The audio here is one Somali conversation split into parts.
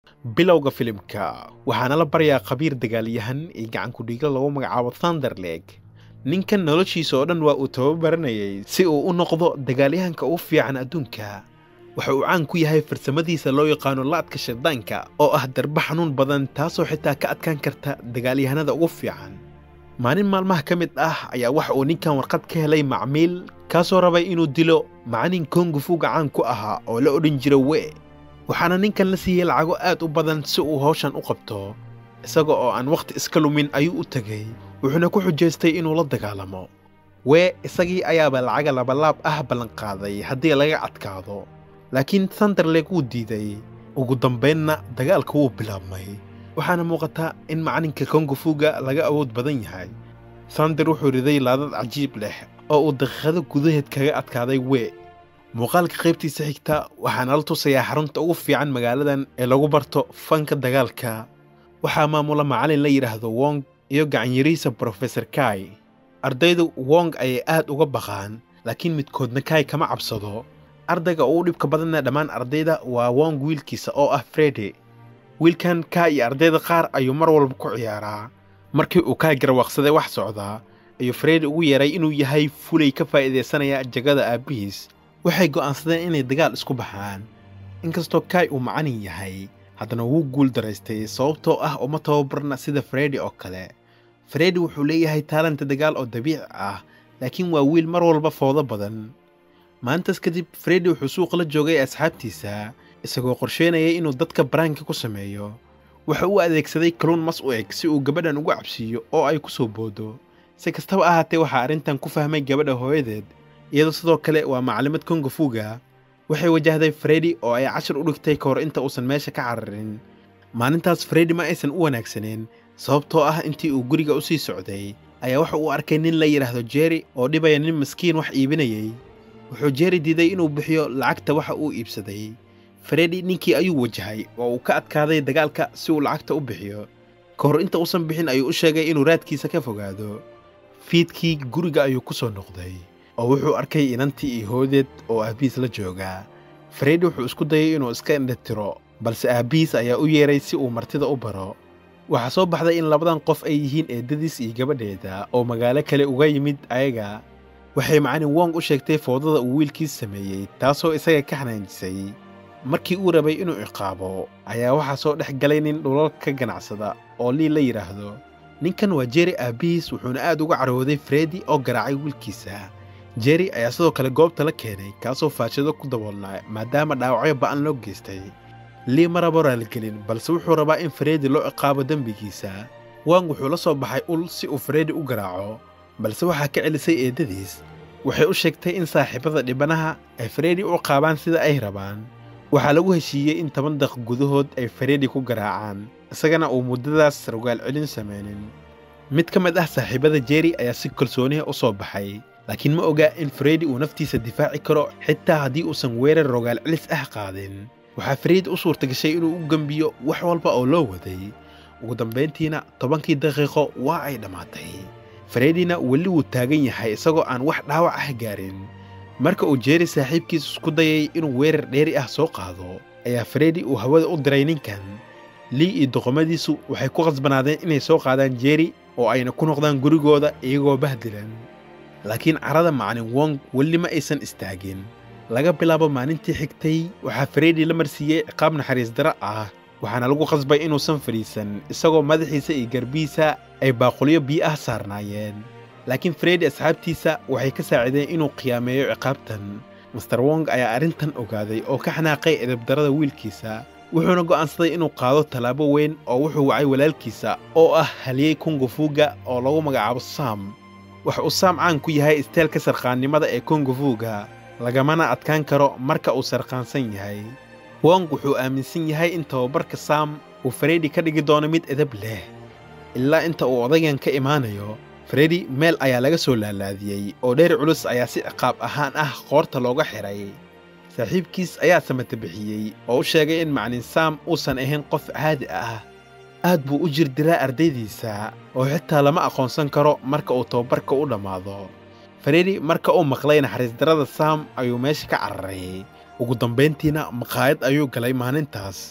bilowga filimka waxaana la baryaa khabiir dagaalyahan iyo gacankudhiigla lagu magacaabo thunderleg ninkan noloshiisa oo dhan waa uu tababaranayay si uu u noqdo dagaalyahanka ugu fiican adduunka waxa uu caan ku yahay farsamadiisa loo yaqaano laadka shaydaanka oo ah darba xanuun badan taasoo xitaa ka adkaan karta dagaalyahanada ugu fiican maalin maalmaha ka mid ah ayaa waxa uu ninkan warqad ka helay macmiil kaasoo rabay inuu dilo macalin kongufuga caan ku ahaa oo la odhan jira we waxaana ninkan la siiyey lacago aad u badan si uu hawshan u qabto isaga oo aan wakhti iska lumin ayuu u tegey wuxuuna ku xujaystay inuu la dagaalamo wee isagii ayaaba lacaga labalaab ah ballanqaaday haddii laga adkaado laakiin thunderleg wuu diiday ugu dambaynna dagaalka wuu bilaabmay waxaana muuqata in macalinka kongufuga laga awood badan yahay thunder wuxuu riday laadad cajiib leh oo uu daqiiqado gudaheed kaga adkaaday wee muuqaalka qaybtiisa xigta waxaana la tusayaa xarunta ugu fiican magaaladan ee lagu barto fanka dagaalka waxaa maamula macalin la yidhaahdo wong iyo gacanyariisa brofesor kai ardaydu wong ayay aad uga baqaan laakiin midkoodna kai kama cabsado ardayga ugu dhibka badanna dhammaan ardayda waa wong wiilkiisa oo ah fredi wiilkan kai iyo ardayda qaar ayuu mar walba ku ciyaaraa markii uu kai garwaaqsaday wax socdaa ayuu fredi ugu yeeray inuu yahay fulay ka faa'iidaysanaya jagada aabbihiis waxay go'aansadeen inay dagaal isku baxaan inkastoo kai uu macalin yahay haddana wuu guul daraystay sababtoo ah uma tababarna sida fredi oo kale fredi wuxuu leeyahay taalanta dagaal oo dabiici ah laakiin waa wiil mar walba foodo badan maalintaas kadib fredi wuxuu suuqa la joogay asxaabtiisa isagoo qorsheynayay inuu dadka baraanka ku sameeyo waxa uu adeegsaday kaluun mas u eg si uu gabadhan ugu cabsiiyo oo ay ku soo boodo si kastaba ahaatee waxaa arrintan ku fahmay gabadha hooyadeed iyadoo sidoo kale waa macalimad kongafuga waxay wajahday fredi oo ay cashar u dhigtay ka hor inta uusan meesha ka cararin maalintaas fredi ma aysan u wanaagsaneyn sababtoo ah intii uu guriga u sii socday ayaa waxa uu arkay nin la yidhaahdo jeri oo dhibaya nin maskiin wax iibinayay wuxuu jeri diiday inuu bixiyo lacagta waxa uu iibsaday fredi ninkii ayuu wajahay oo uu ka adkaaday dagaalka si uu lacagta u bixiyo ka hor inta uusan bixin ayuu u sheegay inuu raadkiisa ka fogaado fiidkii guriga ayuu ku soo noqday oo wuxuu arkay inantii iyo hoodeed oo aabbihiis la joogaa fredi wuxuu isku dayay inuu iska indhatiro balse aabbihiis ayaa u yeeray si uu martida u baro waxaa soo baxday in labadan qof ay yihiin eeddadiis iyo gabadheeda oo magaalo kale uga yimid ayaga waxay macalin wong u sheegtay foodada uu wiilkiis sameeyey taasoo isaga ka xanaanjisay markii uu rabay inuu ciqaabo ayaa waxaa soo dhex galay nin dhulal ka ganacsada oo lii la yidhaahdo ninkan waa jeri aabbihiis wuxuuna aad uga carooday fredi oo garaacay wiilkiisa jeri ayaa sidoo kale goobta la keenay kaasoo faashado ku daboolnaa maadaama dhaawacyo ba'an loo geystay lii ma rabo raaligelin balse wuxuu rabaa in fredi loo ciqaabo dembigiisa wang wuxuu la soo baxay ul si uu fredi u garaaco balse waxaa ka celisay eeddadiis waxay u sheegtay in saaxiibada dhibanaha ay fredi u ciqaabaan sida ay rabaan waxaa lagu heshiiyey in toban daq gudahood ay fredi ku garaacaan isagana uu muddadaas rogaal celin samaynin mid ka mid ah saaxiibada jeri ayaa si kalsooniha u soo baxay laakiin ma oga in fredi uu naftiisa difaaci karo xitaa haddii uusan weerar rogaal celis ah qaadin waxaa fredi u suurtagashay inuu u gembiyo wax walba oo loo waday ugu dambayntiina tobankii daqiiqo waa ay dhammaatay fredina weli wuu taagan yahay isagoo aan wax dhaawac ah gaarin marka uu jeri saaxiibkiis isku dayay inuu weerar dheeri ah soo qaado ayaa fredi uu hawada u diray ninkan lii iyo doqomadiisu waxay ku khasbanaadeen inay soo qaadaan jeri oo ayna ku noqdaan gurigooda iyagoo bahdilan laakiin carada macalin wong weli ma aysan istaagin laga bilaabo maalintii xigtay waxaa fredi la marsiiyey ciqaab naxariis daro ah waxaana lagu khasbay inuusan fadhiisan isagoo madaxiisa iyo garbihiisa ay baaqulyo biyo ah saarnaayeen laakiin fredi asxaabtiisa waxay ka saacideen inuu qiyaameeyo ciqaabtan master wong ayaa arrintan ogaaday oo ka xanaaqay edabdarada wiilkiisa wuxuuna go'aansaday inuu qaado tallaabo weyn oo wuxuu wacay walaalkiisa oo ah haliyey kungufuga oo lagu magacaabo sam waxa uu saam caan ku yahay isteelka sarqaannimada ee kongufuga lagamana adkaan karo marka uu sarqaansan yahay wong wuxuu aaminsan yahay in tababarka saam uu fredi ka dhigi doono mid edab leh ilaa inta uu odaygan ka imaanayo fredi meel ayaa laga soo laalaadiyey oo dheer culus ayaa si ciqaab ahaan ah qoorta looga xidhay saaxiibkiis ayaa samata bixiyey oo u sheegay in maclin saam uusan ahayn qof caadi ah aad buu u jir diraa ardaydiisa oo xitaa lama aqoonsan karo marka uu tababarka u dhammaado fredi marka uu maqlay naxariisdarrada saam ayuu meesha ka cararay ugu dambayntiina maqaayad ayuu galay maalintaas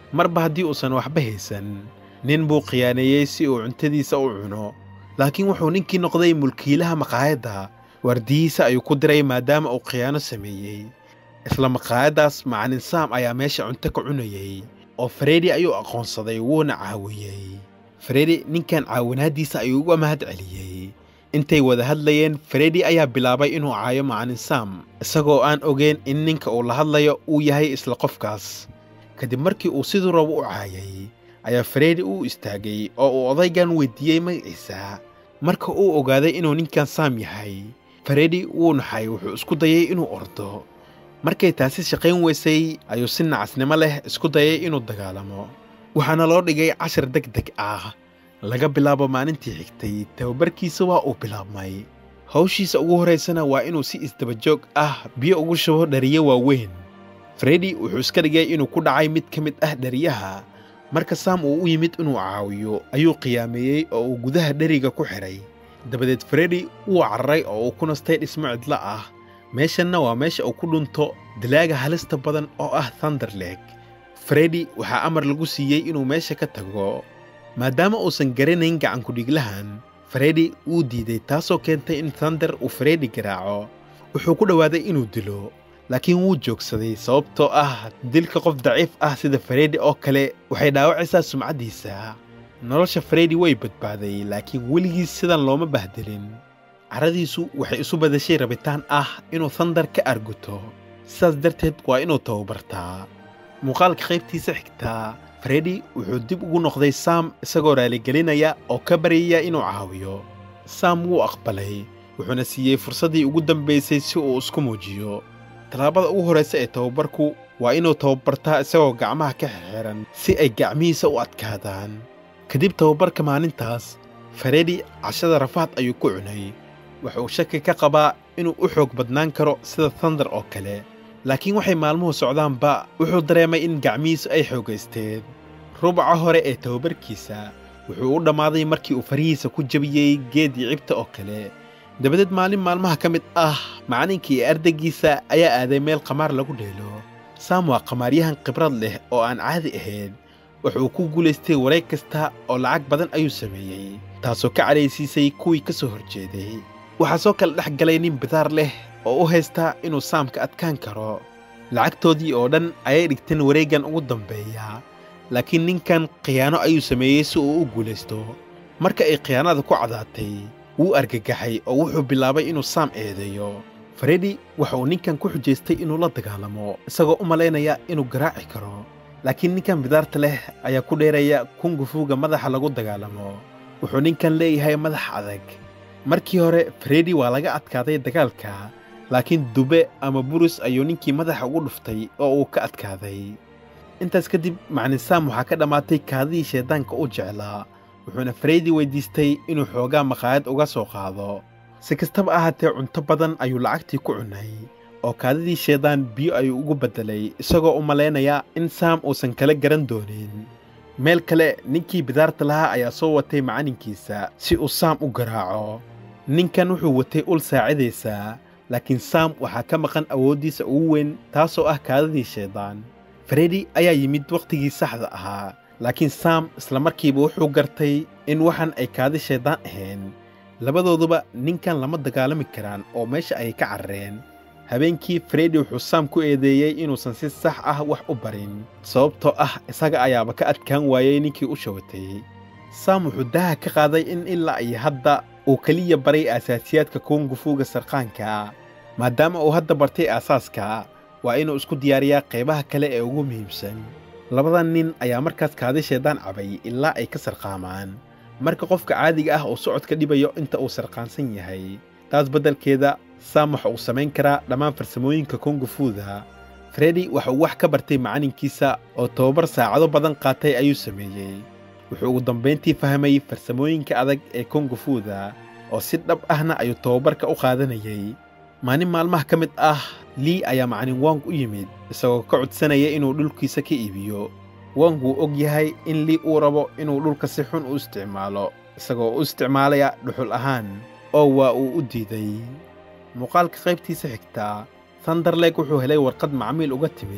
marba haddii uusan waxba haysan nin buu khiyaaneeyey si uu cuntadiisa u cuno laakiin wuxuu ninkii noqday mulkiilaha maqaayadda waardiyihiisa ayuu ku diray maadaama uu khiyaano sameeyey isla maqaayaddaas macalin saam ayaa meesha cunto ka cunayey oo faredi ayuu aqoonsaday wuuna caawiyey faredi ninkan caawinaaddiisa ayuu uga mahad celiyey intay wada hadlayeen faredi ayaa bilaabay inuu caayo macalin saam isagoo aan ogeyn in ninka uu la hadlayo uu yahay isla qofkaas kadib markii uu siduu rabo u caayay ayaa faredi u istaagay oo uu odaygan weydiiyey magaciisa marka uu ogaaday inuu ninkan saam yahay faredi wuu naxay wuxuu isku dayay inuu ordo markay taasi shaqayn weysay ayuu si nacasnimo leh isku dayay inuu dagaalamo waxaana loo dhigay cashar deg deg ah laga bilaabo maalintii xigtay tababarkiisa waa uu bilaabmay hawshiisa ugu horraysana waa inuu si isdabajoog ah biyo ugu shubo dhariyo waaweyn faredi wuxuu iska dhigay inuu ku dhacay mid ka mid ah dhariyaha marka saam uu u yimid inuu caawiyo ayuu qiyaameeyey oo uu gudaha dheriga ku xidhay dabadeed faredi wuu cararay oo uu ku nastay dhismo cidlo ah meeshanna waa meesha uu ku dhunto dilaaga halista badan oo ah thunderleg faredi waxaa amar lagu siiyey inuu meesha ka tago maadaama uusan garanayn gacankudhiglahan faredi wuu diiday taasoo keentay in thunder uu faredi garaaco wuxuu ku dhowaaday inuu dilo laakiin wuu joogsaday sababtoo ah dilka qof daciif ah sida faredi oo kale waxay dhaawacaysaa sumcaddiisa nolosha faredi way badbaaday laakiin weligiis sidan looma bahdilin caradiisu waxay isu badashay rabitaan ah inuu thandar ka arguto sidaas darteed waa inuu tababartaa muuqaalka qaybtiisa xigtaa faredi wuxuu dib ugu noqday saam isagoo raaligelinaya oo ka baryaya inuu caawiyo saam wuu aqbalay wuxuuna siiyey fursaddii ugu dambaysay si uu isku muujiyo tallaabada ugu horraysa ee tababarku waa inuu tababartaa isagoo gacmaha ka xirxiran si ay gacmihiisa u adkaadaan kadib tababarka maalintaas faredi cashada rafaad ayuu ku cunay wuxuu shaki ka qabaa inuu u xoog badnaan karo sida thandar oo kale laakiin waxay maalmuhu socdaanba wuxuu dareemay in gacmihiisu ay xoogaysteen rubaca hore ee tababarkiisa wuxuu u dhammaaday markii uu farihiisa ku jebiyey geedii cibta oo kale dabadeed maalin maalmaha ka mid ah macalinkii ee ardaygiisa ayaa aaday meel qamaar lagu dheelo saam waa qamaaryahan khibrad leh oo aan caadi ahayn wuxuu ku guulaystay wareeg kasta oo lacag badan ayuu sameeyey taasoo ka cadhaysiisay kuwii ka soo horjeeday waxaa soo kala dhex galay nin bidaar leh oo u haysta inuu saamka adkaan karo lacagtoodii oo dhan ayay dhigteen wareeggan ugu dambeeya laakiin ninkan khiyaano ayuu sameeyey si uu u guulaysto marka ay khiyaanada ku cadaatay wuu argagaxay oo wuxuu bilaabay inuu saam eedeeyo faredi waxa uu ninkan ku xujaystay inuu la dagaalamo isagoo u malaynaya inuu garaaci karo laakiin ninkan bidaarta leh ayaa ku dheeraya kungufuuga madaxa lagu dagaalamo wuxuu ninkan leeyahay madax adag markii hore faredi waa laga adkaaday dagaalka laakiin dube ama burus ayuu ninkii madaxa ugu dhuftay oo uu ka adkaaday intaas kadib macalin saam waxaa ka dhammaatay kaadidii shayddaanka u jeclaa wuxuuna faredi weyddiistay inuu xoogaa maqaayad uga soo qaado si kastaba ahaatee cunto badan ayuu lacagtii ku cunay oo kaadidii shaydaan biyo ayuu ugu beddelay isagoo u malaynaya in saam uusan kala garan doonin meel kale ninkii bidaarta lahaa ayaa soo watay macalinkiisa si uu saam u garaaco ninkan wuxuu watay ul saacidaysaa laakiin saam waxaa ka maqan awooddiisa ugu weyn taasoo ah kaadidii shaydaan faredi ayaa yimid wakhtigii saxda ahaa laakiin saam isla markiiba wuxuu gartay in waxan ay kaadi shaydaan ahayn labadooduba ninkan lama dagaalami karaan oo meesha ayay ka carareen habeenkii faredi wuxuu saam ku eedeeyey inuusan si sax ah wax u barin sababtoo ah isaga ayaaba ka adkaan waayey ninkii u shawatay saam wuxuu daha ka qaaday in ilaa iyo hadda uu keliya baray aasaasiyaadka kungufuuga sarqaanka maadaama uu hadda bartay aasaaska waa inuu isku diyaariyaa qaybaha kale ee ugu muhiimsan labadan nin ayaa markaas kaadi shaydaan cabay ilaa ay ka sarqaamaan marka qofka caadiga ah uu socodka dhibayo inta uu sarqaansan yahay taas beddelkeeda saam waxa uu samayn karaa dhammaan farsamooyinka kungufuuda faredi waxa uu wax ka bartay macalinkiisa oo tababar saacado badan qaatay ayuu sameeyey wuxuu ugu dambayntii fahmay farsamooyinka adag ee kungufuuda oo si dhab ahna ayuu tababarka u qaadanayay maalin maalmaha ka mid ah lii ayaa macalin wong u yimid isagoo ka codsanaya inuu dhulkiisa ka iibiyo wong wuu og yahay in lii uu rabo inuu dhulka si xun u isticmaalo isagoo u isticmaalaya dhuxul ahaan oo waa uu u diiday muuqaalka qaybtiisa xigtaa thunderleg wuxuu helay warqad macmiil uga timid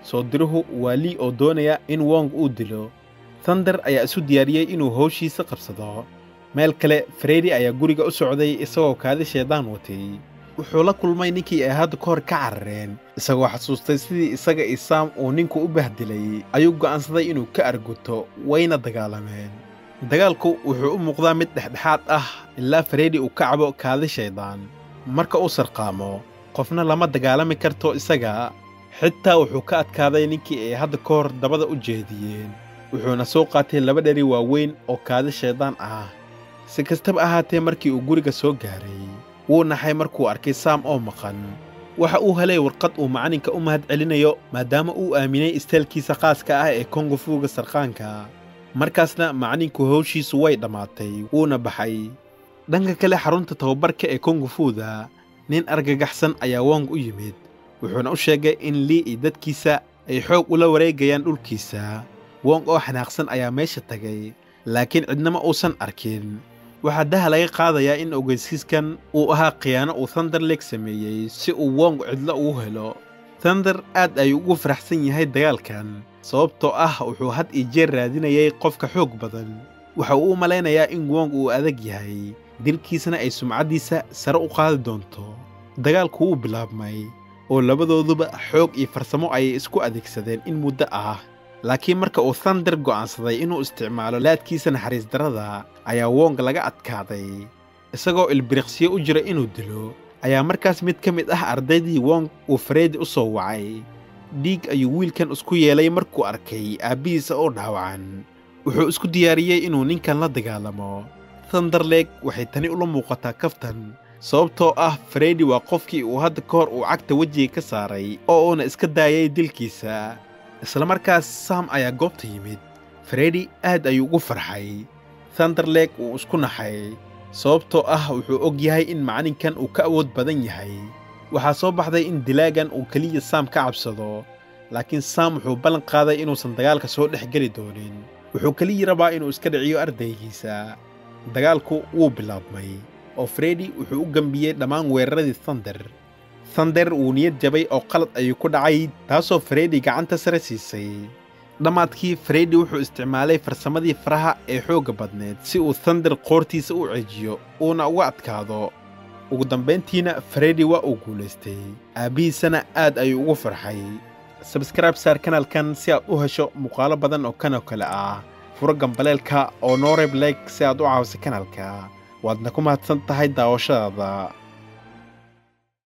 soo diruhu waa lii oo doonaya in wong uu dilo thunder ayaa isu diyaariyey inuu howshiisa qabsado meel kale fredi ayaa guriga u socday isagoo kaadi shaydaan watay wuxuu la kulmay ninkii ay hadda ka hor ka carareen isagoo xasuustay sidii isaga iyo saam uu ninku u bahdilay ayuu go'aansaday inuu ka arguto wayna dagaalameen dagaalku wuxuu u muuqdaa mid dhexdhexaad ah ilaa fredi uu ka cabo kaadi shaydaan marka uu sarqaamo qofna lama dagaalami karto isaga xitaa wuxuu ka adkaaday ninkii ay hadda ka hor dabada u jeediyeen wuxuuna soo qaatay laba dheri waaweyn oo kaadi shaydaan ah si kastaba ahaatee markii uu guriga soo gaaray wuu naxay markuu arkay saam oo maqan waxa uu helay warqad uu macalinka u mahad celinayo maadaama uu aaminay isteelkiisa khaaska ah ee kongofuuga sarqaanka markaasna macalinku howshiisu way dhammaatay wuuna baxay dhanka kale xarunta tababarka ee kongofuuda nin argagaxsan ayaa wong u yimid wuxuuna u sheegay in lii iyo dadkiisa ay xoog ula wareegayaan dhulkiisa wong oo xanaaqsan ayaa meesha tagay laakiin cidnama uusan arkin waxaa daha laga qaadayaa in ogeysiiskan uu ahaa khiyaano uu thunderleg sameeyey si uu wong cidlo ugu helo thunder aad ayuu ugu faraxsan yahay dagaalkan sababtoo ah wuxuu had iyo jeer raadinayay qofka xoog badan waxa uu u malaynayaa in wong uu adag yahay dilkiisana ay sumcaddiisa sare u qaadi doonto dagaalku wuu bilaabmay oo labadooduba xoog iyo farsamo ayay isku adeegsadeen in muddo ah laakiin marka uu thunder go'aansaday inuu isticmaalo laadkiisa naxariis darrada ayaa wong laga adkaaday isagoo ilbiriqsiyo u jira inuu dilo ayaa markaas mid ka mid ah ardaydii wong uu faredi u soo wacay dhiig ayuu wiilkan isku yeelay markuu arkay aabbihiisa oo dhaawacan wuxuu isku diyaariyey inuu ninkan la dagaalamo thunderleg waxay tani ula muuqataa kaftan sababtoo ah faredi waa qofkii uu hadda ka hor uu cagta wejiga ka saaray oo uuna iska daayay dilkiisa isla markaas saam ayaa goobta yimid faredi aad ayuu ugu farxay thunderleg wuu isku naxay sababtoo ah wuxuu og yahay in macalinkan uu ka awood badan yahay waxaa soo baxday in dilaagan uu keliya saam ka cabsado laakiin saam wuxuu ballan qaaday inuusan dagaalka soo dhex geli doonin wuxuu keliya rabaa inuu iska dhiciyo ardaygiisa dagaalku wuu bilaabmay oo fredi wuxuu u gembiyey dhammaan weeraradii thunder thunder wuu niyad jabay oo qalad ayuu ku dhacay taasoo fredi gacanta sare siisay dhammaadkii fredi wuxuu isticmaalay farsamadii faraha ee xoogga badneed si uu thunder qoortiisa u cejiyo uuna uga adkaado ugu dambayntiina fredi waa uu guulaystay aabbihiisana aad ayuu ugu farxay sabskraib saar kanaalkan si aad u hesho muuqaalo badan oo kanoo kale ah furo gambaleelka oo nooreb leg si aad u caawiso kanaalka waadna ku mahadsan tahay daawashadaada